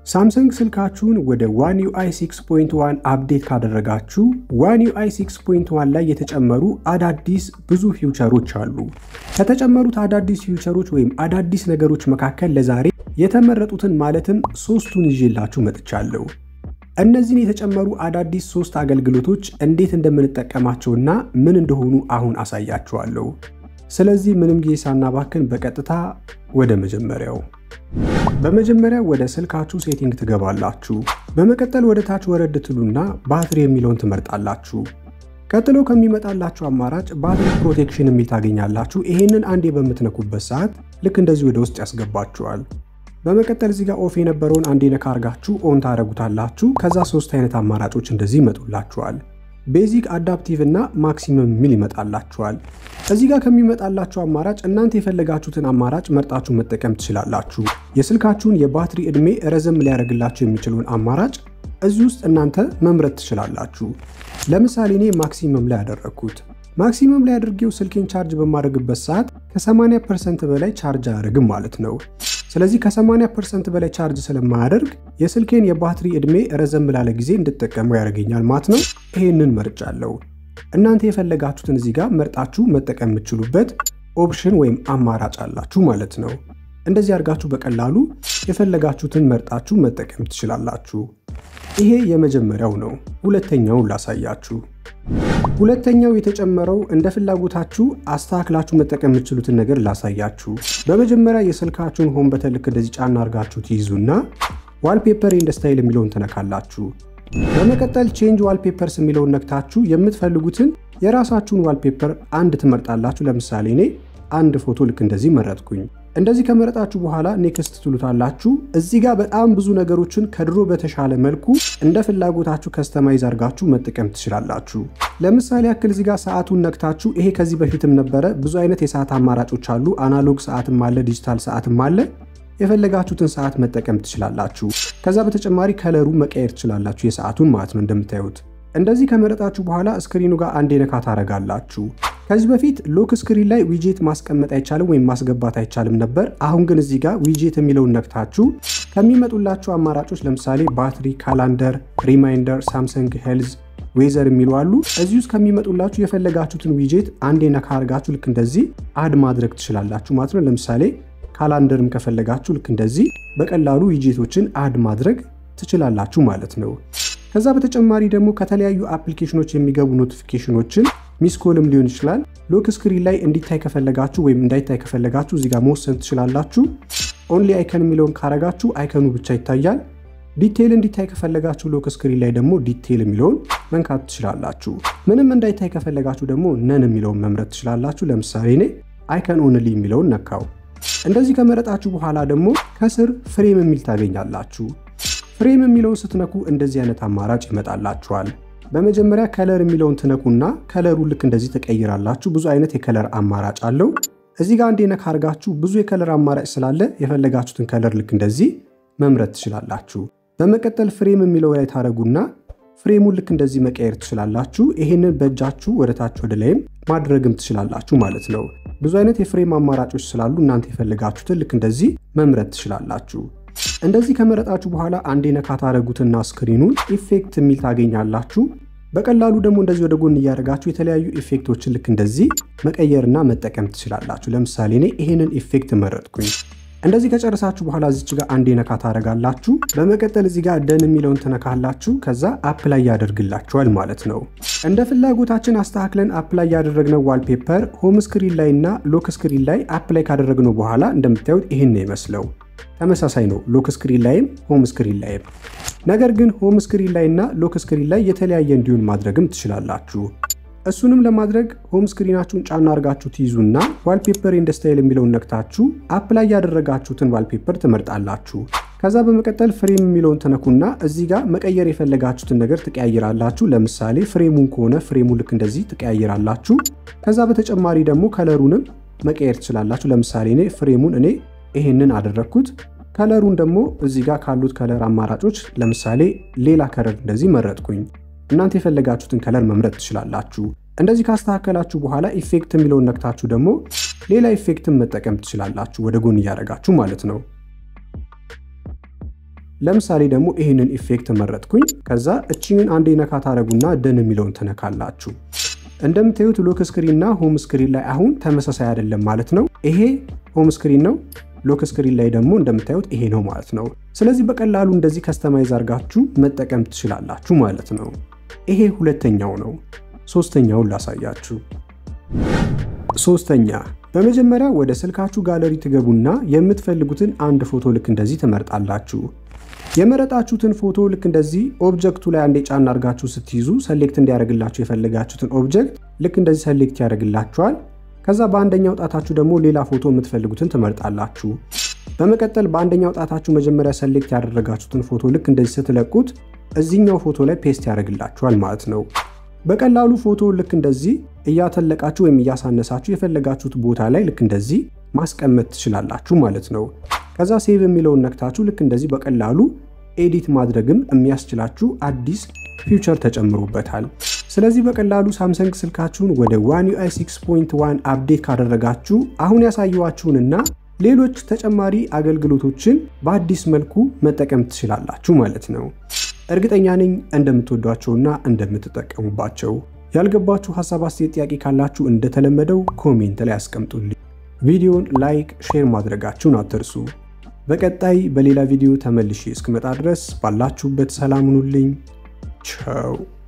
ሳምሰንግ ስልካችሁን ወደ ዋን ዩአይ 6.1 አፕዴት ካደረጋችሁ ዋን ዩአይ 6.1 ላይ የተጨመሩ አዳዲስ ብዙ ፊውቸሮች አሉ። ከተጨመሩት አዳዲስ ፊውቸሮች ወይም አዳዲስ ነገሮች መካከል ለዛሬ የተመረጡትን ማለትም ሶስቱን ይዤላችሁ መጥቻለሁ። እነዚህን የተጨመሩ አዳዲስ ሶስት አገልግሎቶች እንዴት እንደምንጠቀማቸውና ምን እንደሆኑ አሁን አሳያችኋለሁ። ስለዚህ ምንም ጊዜ ሳናባክን በቀጥታ ወደ መጀመሪያው በመጀመሪያ ወደ ስልካችሁ ሴቲንግ ትገባላችሁ። በመቀጠል ወደ ታች ወረድ ትሉና ባትሪ የሚለውን ትመርጣላችሁ። ቀጥሎ ከሚመጣላችሁ አማራጭ ባትሪ ፕሮቴክሽን የሚል ታገኛላችሁ። ይሄንን አንዴ በምትነኩበት ሰዓት ልክ እንደዚህ ወደ ውስጥ ያስገባችኋል። በመቀጠል እዚህ ጋር ኦፍ የነበረውን አንዴ ነካ አርጋችሁ ኦን ታደረጉታላችሁ። ከዛ ሶስት አይነት አማራጮች እንደዚህ ይመጡላችኋል። ቤዚክ፣ አዳፕቲቭ እና ማክሲመም የሚል ይመጣላችኋል። እዚህ ጋር ከሚመጣላችሁ አማራጭ እናንተ የፈለጋችሁትን አማራጭ መርጣችሁ መጠቀም ትችላላችሁ። የስልካችሁን የባትሪ ዕድሜ ረዘም ሊያደርግላችሁ የሚችለውን አማራጭ እዚህ ውስጥ እናንተ መምረጥ ትችላላችሁ። ለምሳሌ እኔ ማክሲመም ላይ ያደረግኩት ማክሲመም ላይ አድርጌው ስልኬን ቻርጅ በማድረግበት ሰዓት ከ80 ፐርሰንት በላይ ቻርጅ አያደርግም ማለት ነው። ስለዚህ ከ80 ፐርሰንት በላይ ቻርጅ ስለማያደርግ የስልኬን የባትሪ ዕድሜ ረዘም ላለ ጊዜ እንድጠቀመው ያደርገኛል ማለት ነው። ይሄንን መርጫለሁ። እናንተ የፈለጋችሁትን እዚህ ጋር መርጣችሁ መጠቀም የምትችሉበት ኦፕሽን ወይም አማራጭ አላችሁ ማለት ነው። እንደዚህ አድርጋችሁ በቀላሉ የፈለጋችሁትን መርጣችሁ መጠቀም ትችላላችሁ። ይሄ የመጀመሪያው ነው። ሁለተኛውን ላሳያችሁ። ሁለተኛው የተጨመረው እንደ ፍላጎታችሁ አስተካክላችሁ መጠቀም የምትችሉትን ነገር ላሳያችሁ። በመጀመሪያ የስልካችሁን ሆም በተን ልክ እንደዚህ ጫና አድርጋችሁ ትይዙና ዋልፔፐር ኤንድ ስታይል የሚለውን ትነካላችሁ። በመቀጠል ቼንጅ ዋልፔፐርስ የሚለውን ነክታችሁ የምትፈልጉትን የራሳችሁን ዋልፔፐር አንድ ትመርጣላችሁ። ለምሳሌ እኔ አንድ ፎቶ ልክ እንደዚህ መረጥኩኝ። እንደዚህ ከመረጣችሁ በኋላ ኔክስት ትሉታላችሁ። እዚህ ጋር በጣም ብዙ ነገሮችን ከድሮ በተሻለ መልኩ እንደ ፍላጎታችሁ ከስተማይዝ አድርጋችሁ መጠቀም ትችላላችሁ። ለምሳሌ ያክል እዚህ ጋር ሰዓቱን ነክታችሁ ይሄ ከዚህ በፊትም ነበረ። ብዙ አይነት የሰዓት አማራጮች አሉ። አናሎግ ሰዓትም አለ፣ ዲጂታል ሰዓትም አለ። የፈለጋችሁትን ሰዓት መጠቀም ትችላላችሁ። ከዛ በተጨማሪ ከለሩ መቀየር ትችላላችሁ፣ የሰዓቱን ማለት ነው። እንደምታዩት እንደዚህ ከመረጣችሁ በኋላ ስክሪኑ ጋር አንዴ ነካ ታረጋላችሁ። ከዚህ በፊት ሎክ ስክሪን ላይ ዊጄት ማስቀመጥ አይቻልም ወይም ማስገባት አይቻልም ነበር። አሁን ግን እዚህ ጋር ዊጄት የሚለውን ነክታችሁ ከሚመጡላችሁ አማራጮች ለምሳሌ ባትሪ፣ ካላንደር፣ ሪማይንደር፣ ሳምሰንግ ሄልዝ፣ ዌዘር የሚሉ አሉ። እዚህ ውስጥ ከሚመጡላችሁ የፈለጋችሁትን ዊጄት አንዴ ነካ አርጋችሁ ልክ እንደዚህ አድ ማድረግ ትችላላችሁ ማለት ነው። ለምሳሌ ካላንደርም ከፈለጋችሁ ልክ እንደዚህ በቀላሉ ዊጄቶችን አድ ማድረግ ትችላላችሁ ማለት ነው። ከዛ በተጨማሪ ደግሞ ከተለያዩ አፕሊኬሽኖች የሚገቡ ኖቲፊኬሽኖችን ሚስኮልም ሊሆን ይችላል ሎክ ስክሪን ላይ እንዲታይ ከፈለጋችሁ ወይም እንዳይታይ ከፈለጋችሁ እዚህ ጋር መወሰን ትችላላችሁ። ኦንሊ አይከን የሚለውን ካረጋችሁ አይከኑ ብቻ ይታያል። ዲቴይል እንዲታይ ከፈለጋችሁ ሎክ ስክሪን ላይ ደግሞ ዲቴይል የሚለውን መንካት ትችላላችሁ። ምንም እንዳይታይ ከፈለጋችሁ ደግሞ ነን የሚለውን መምረጥ ትችላላችሁ። ለምሳሌ እኔ አይከን ኦንሊ የሚለውን ነካው። እንደዚህ ከመረጣችሁ በኋላ ደግሞ ከስር ፍሬም የሚል ታገኛላችሁ። ፍሬም የሚለውን ስትነኩ እንደዚህ አይነት አማራጭ ይመጣላችኋል። በመጀመሪያ ከለር የሚለውን ትነኩና ከለሩ ልክ እንደዚህ ተቀይራላችሁ። ብዙ አይነት የከለር አማራጭ አለው። እዚህ ጋር አንዴ ነካ አርጋችሁ ብዙ የከለር አማራጭ ስላለ የፈለጋችሁትን ከለር ልክ እንደዚህ መምረጥ ትችላላችሁ። በመቀጠል ፍሬም የሚለው ላይ ታደረጉና ፍሬሙን ልክ እንደዚህ መቀየር ትችላላችሁ። ይሄንን በእጃችሁ ወደ ታች ወደ ላይም ማድረግም ትችላላችሁ ማለት ነው። ብዙ አይነት የፍሬም አማራጮች ስላሉ እናንተ የፈለጋችሁትን ልክ እንደዚህ መምረጥ ትችላላችሁ። እንደዚህ ከመረጣችሁ በኋላ አንዴ ነካ ታደረጉትና ስክሪኑን ኢፌክት የሚል ታገኛላችሁ። በቀላሉ ደግሞ እንደዚህ ወደ ጎን እያደረጋችሁ የተለያዩ ኢፌክቶችን ልክ እንደዚህ መቀየርና መጠቀም ትችላላችሁ። ለምሳሌ እኔ ይሄንን ኢፌክት መረጥኩኝ። እንደዚህ ከጨረሳችሁ በኋላ እዚች ጋር አንዴ ነካ ታደረጋላችሁ። በመቀጠል እዚህ ጋር ደን የሚለውን ትነካላችሁ። ከዛ አፕላይ ያደርግላችኋል ማለት ነው። እንደ ፍላጎታችን አስተካክለን አፕላይ ያደረግነው ዋልፔፐር ሆም ስክሪን ላይ እና ሎክ ስክሪን ላይ አፕላይ ካደረግነው በኋላ እንደምታዩት ይህን ነው ይመስለው። ተመሳሳይ ነው ሎክ ስክሪን ላይም ሆም ስክሪን ላይም። ነገር ግን ሆም ስክሪን ላይ እና ሎክ ስክሪን ላይ የተለያየ እንዲሆን ማድረግም ትችላላችሁ። እሱንም ለማድረግ ሆም ስክሪናችሁን ጫና አድርጋችሁ ትይዙና ዋልፔፐር ኤንድ ስታይል የሚለውን ነክታችሁ አፕላይ ያደረጋችሁትን ዋልፔፐር ትመርጣላችሁ። ከዛ በመቀጠል ፍሬም የሚለውን ተነኩና እዚህ ጋር መቀየር የፈለጋችሁትን ነገር ትቀያይራላችሁ። ለምሳሌ ፍሬሙን ከሆነ ፍሬሙ ልክ እንደዚህ ትቀያይራላችሁ። ከዛ በተጨማሪ ደግሞ ከለሩንም መቀየር ትችላላችሁ። ለምሳሌ እኔ ፍሬሙን እኔ ይሄንን አደረግኩት። ከለሩን ደግሞ እዚህ ጋር ካሉት ከለር አማራጮች ለምሳሌ ሌላ ከለር እንደዚህ መረጥኩኝ። እናንተ የፈለጋችሁትን ከለር መምረጥ ትችላላችሁ። እንደዚህ ካስተካከላችሁ በኋላ ኢፌክት የሚለውን ነክታችሁ ደግሞ ሌላ ኢፌክትን መጠቀም ትችላላችሁ፣ ወደ ጎን እያደረጋችሁ ማለት ነው። ለምሳሌ ደግሞ ይህንን ኢፌክት መረጥኩኝ። ከዛ እቺንን አንዴ ነካ ታደረጉና ደን የሚለውን ትነካላችሁ። እንደምታዩት ሎክ ስክሪን እና ሆም ስክሪን ላይ አሁን ተመሳሳይ አይደለም ማለት ነው። ይሄ ሆም ስክሪን ነው። ሎክ ስክሪን ላይ ደግሞ እንደምታዩት ይሄ ነው ማለት ነው። ስለዚህ በቀላሉ እንደዚህ ከስተማይዝ አድርጋችሁ መጠቀም ትችላላችሁ ማለት ነው። ይሄ ሁለተኛው ነው። ሶስተኛውን ላሳያችሁ። ሶስተኛ በመጀመሪያ ወደ ስልካችሁ ጋለሪ ትገቡና የምትፈልጉትን አንድ ፎቶ ልክ እንደዚህ ትመርጣላችሁ። የመረጣችሁትን ፎቶ ልክ እንደዚህ ኦብጀክቱ ላይ አንዴ ጫን አድርጋችሁ ስትይዙ ሰሌክት እንዲያደርግላችሁ የፈለጋችሁትን ኦብጀክት ልክ እንደዚህ ሰሌክት ያደርግላችኋል። ከዛ በአንደኛው ጣታችሁ ደግሞ ሌላ ፎቶ የምትፈልጉትን ትመርጣላችሁ። በመቀጠል በአንደኛው ጣታችሁ መጀመሪያ ሰሌክት ያደረጋችሁትን ፎቶ ልክ እንደዚህ ስትለቁት እዚህኛው ፎቶ ላይ ፔስት ያደርግላችኋል ማለት ነው። በቀላሉ ፎቶ ልክ እንደዚህ እያተለቃችሁ ወይም እያሳነሳችሁ የፈለጋችሁት ቦታ ላይ ልክ እንደዚህ ማስቀመጥ ትችላላችሁ ማለት ነው። ከዛ ሴቭ የሚለውን ነክታችሁ ልክ እንደዚህ በቀላሉ ኤዲት ማድረግም የሚያስችላችሁ አዲስ ፊውቸር ተጨምሮበታል። ስለዚህ በቀላሉ ሳምሰንግ ስልካችሁን ወደ ዋን ዩአይ 6.1 አፕዴት ካደረጋችሁ አሁን ያሳየኋችሁንና ሌሎች ተጨማሪ አገልግሎቶችን በአዲስ መልኩ መጠቀም ትችላላችሁ ማለት ነው። እርግጠኛ ነኝ እንደምትወዷቸውና እንደምትጠቀሙባቸው። ያልገባችሁ ሀሳብ፣ አስተያየት፣ ጥያቄ ካላችሁ እንደተለመደው ኮሜንት ላይ አስቀምጡልኝ። ቪዲዮን ላይክ፣ ሼር ማድረጋችሁን አትርሱ። በቀጣይ በሌላ ቪዲዮ ተመልሼ እስክመጣ ድረስ ባላችሁበት ሰላም ሁኑልኝ። ቻው